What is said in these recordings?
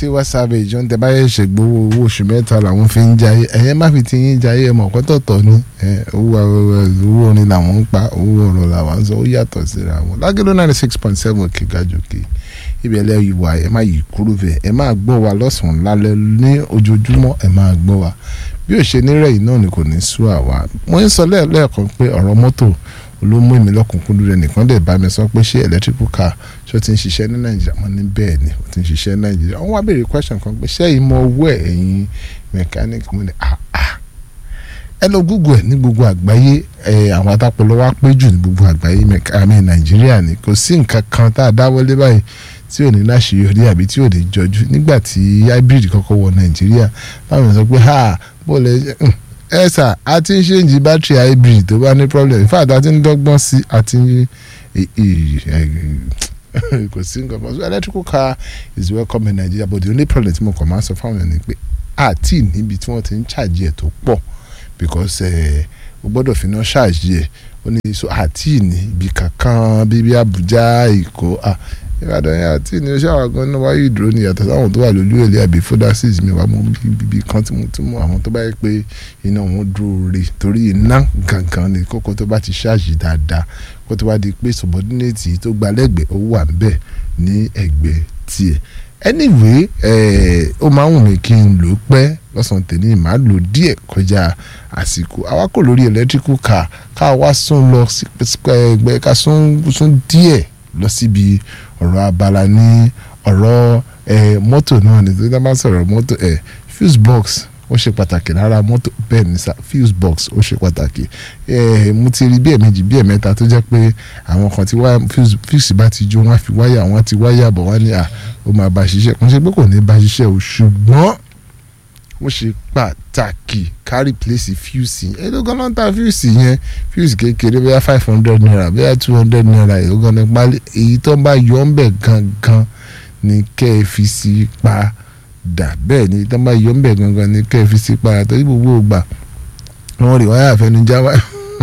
Tiwa Savage ohun tẹ bá yẹ ṣe gbowó owó oṣù mẹ́ta làwọn fi ń jayé ẹ̀yẹ́ má fi ti yín jayé ẹ̀ mọ̀ kọ́tọ̀tọ̀ ni owó owó orin làwọn ń pa owó ọ̀rọ̀ làwọn ń sọ ó yàtọ̀ síra wọn lágẹ́ló ninety six point seven òkè gàjòkè ibẹ̀ lẹ́ ìwà ẹ̀ má yí kúrú bẹ̀ ẹ̀ máa gbọ́ wa lọ́sàn-án lálẹ́ ní ojoojúmọ́ ẹ̀ máa gbọ́ wa bí ó ṣe nírẹ̀yìn náà ni kò ní sú àwa mo ń sọ lẹ́ẹ̀kan pé ọ̀rọ̀ mọ́tò ló mú èmi lọ́kùnkúndùn rẹ̀ nìkan dẹ̀ bá mi sọ pé ṣé electrical car ṣó ti ń ṣiṣẹ́ ní nàìjíríà mo ní bẹ́ẹ̀ ni ó ti ń ṣiṣẹ́ ní nàìjíríà wọ́n wá béèrè question kan pé ṣé ìmọ̀ owó ẹ̀ ẹ̀yin mechanic mo ní ah ah ẹ lọ google ẹ ní gbogbo àgbáyé ẹ àwọn atápọ̀lọ́ wa pé jù ní gbogbo àgbáyé àmì nàìjíríà ni kò sí nǹkan kan tá a dáwọ́lé báyìí tí ò ní láṣeyọrí àbí tí ò ní jọjú nígbà tí hybrid kọ́kọ́ wọ nàìjíríà báwọn sọ pé ha bó lè ẹ sà a ti ń ṣèǹjì bátìrì hybrid tó bá ní problem in fact a ti ń dọ́gbọ́n sí a ti ń kò sí nǹkan kan so electrical car is welcome in Nigeria but the only problem tí mo kàn máa sọ fáwọn ènìyàn ni pé àti níbi tí wọ́n ti ń ṣàjì ẹ̀ tó pọ̀ because o gbọ́dọ̀ fi náà ṣàjì ẹ̀ ó ní so àti ní ibi kankan bíbí Abuja Èkó ìbàdàn yẹn àti ní oṣù àwọn gan-an wáyé ìdúró ní yàtọ̀ sáwọn tó wà lójú èlé àbí fodasis mi wà mú bíbí kan tí mo ti mú àwọn tó bá yẹ pé iná wọn dúró re torí iná gangan ni kókó tó bá ti ṣáàjì dáadáa kó tó bá di pé subordinate tó gba lẹ́gbẹ̀ẹ́ ó wà níbẹ̀ ní ẹ̀gbẹ́ tiẹ̀ anyway ó máa ń wù mí kí n lò ó pẹ́ lọ́sàn-án tèmi màá lò díẹ̀ kọjá àsìkò àwa kò lórí electrical car ká wá sún lọ sí ẹgbẹ́ ká sún díẹ̀ lọ síbi ọ̀rọ̀ abala ní ọ̀rọ̀ mọ́tò náà ní tó dábàá sọ̀rọ̀ mọ́tò fuse box ó ṣe pàtàkì lára mọ́tò bẹ́ẹ̀ ní sá fuse box ó ṣe pàtàkì mo ti rí bí ẹ̀mejì bí ẹ̀mẹ́ta tó jẹ́ pé àwọn kan ti wáyà fuse bá ti jó wọ́n á fi wáyà wọ́n ti wáyà bọ̀ wọ́n ní à ó máa bá ṣiṣẹ́ kò ṣe pé kò ní bá ṣiṣẹ́ o ṣùgbọ́n ó ṣe pàtàkì ká replace fuse yẹn èló gan-an ta fuse yẹn fuse kékeré bóyá five hundred naira bóyá two hundred naira èló gan-an pálí èyí tó ń bá yọ ń bẹ̀ gangan ni kẹ́ ẹ fi sí pa dà bẹ́ẹ̀ ni tó ń bá yọ ń bẹ̀ gangan ni kẹ́ ẹ fi sí pa torí gbogbo ògbà wọn rí wáyà àfẹnujá wáyà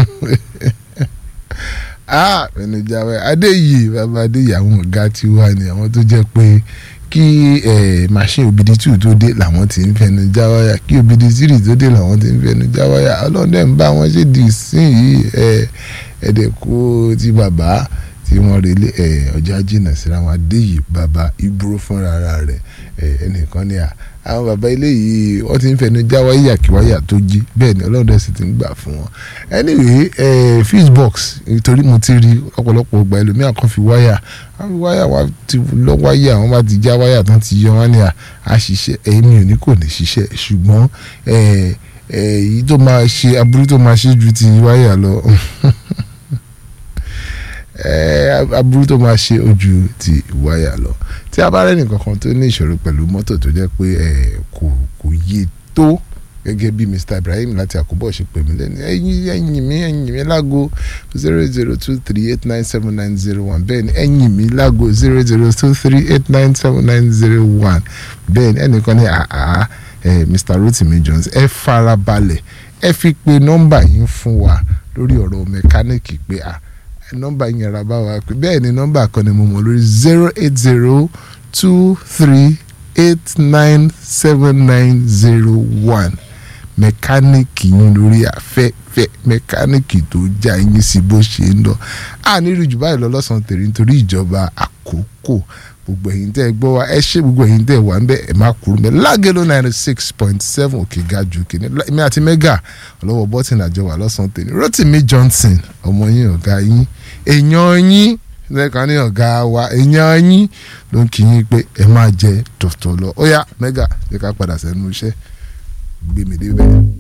ah àfẹnujá wáyà adéyìí bàbá adéyìí àwọn ọ̀gá tí wà ní àwọn tó jẹ́ pé kí machine obidi two tó dé làwọn ti ń fẹnu já wáyà kí obidi three tó dé làwọn ti ń fẹnu já wáyà ọlọ́dẹ ń bá wọn ṣe di ìsìn yìí ẹ̀ẹ́dẹ̀kú ti bàbá tí wọ́n relé ọjà jìnnà síra wọn adé yìí bàbá ìbúrò fúnra rẹ̀ ẹnìkan ní à àwọn bàbá ilé yìí wọ́n ti ń fẹnu já wáyà kí wáyà tó jí bẹ́ẹ̀ ni ọlọ́dẹ sì ti ń gbà fún wọn anyway fuse box nítorí mo ti rí ọ̀pọ̀lọpọ̀ ọgbà ẹlòmíà kan fi wáyà wọ́n fi wáyà wá ti lọ wáyà wọ́n bá ti já wáyà tán ti yọ wọ́n ní àṣìṣe èmi ò ní kò ní ṣiṣẹ́ ṣùgbọ́n èyí tó máa ṣe aburú tó máa ṣe ju ti wáyà lọ aburú tó máa ṣe ojú ti wáyà lọ tí a bá rẹ́nì kankan tó ní ìṣòro pẹ̀lú mọ́tò tó jẹ́ pé kò kò yé tó gẹ́gẹ́ bí Mr Ibrahim láti àkóbọ̀ ṣe pè mí lẹ́nu ẹ̀yìn ẹ̀yìn mi ẹ̀yìn mi lágo zero zero two three eight nine seven nine zero one bẹ́ẹ̀ ni ẹ̀yìn mi lágo zero zero two three eight nine seven nine zero one bẹ́ẹ̀ ni ẹnìkan ní àá Mr Rotimi Jones ẹ farabalẹ̀ ẹ fi pe nọ́mbà yín fún wa lórí ọ̀rọ̀ mẹkáníìkì pé à nọ́mbà yín yàrá bá wa pé bẹ́ẹ̀ ni nọ́mbà kan ni mo mọ̀ lórí zero eight zero two three eight nine seven nine zero one mẹkáníìkì yín lórí afẹ́fẹ́ mẹkáníìkì tó já yín sí bó ṣe ń lọ a nílùú jù báyìí lọ lọ́sàn-án tèrè nítorí ìjọba àkókò gbogbo ẹ̀yin tẹ́ ẹ gbọ́ wa ẹ ṣe gbogbo ẹ̀yin tẹ́ ẹ wà ń bẹ́ ẹ má kúrú mẹ́ lágẹ̀lò ninety six point seven òkè ga jù kìíní mi àti mẹ́gà ọlọ́wọ́ bọ́tìn àjọ wà lọ́sàn-án tèrè Rotimi Johnson ọmọ yín ọ̀gá yín èèyàn yín lẹ́ẹ̀kan ní ọ̀gá wa èèyàn yín ló ń kí yín pé ẹ máa jẹ tọ̀tọ̀ lọ ó yá mẹ́gà ṣe ká padà sẹ́nu iṣẹ́ gbé mi débẹ̀.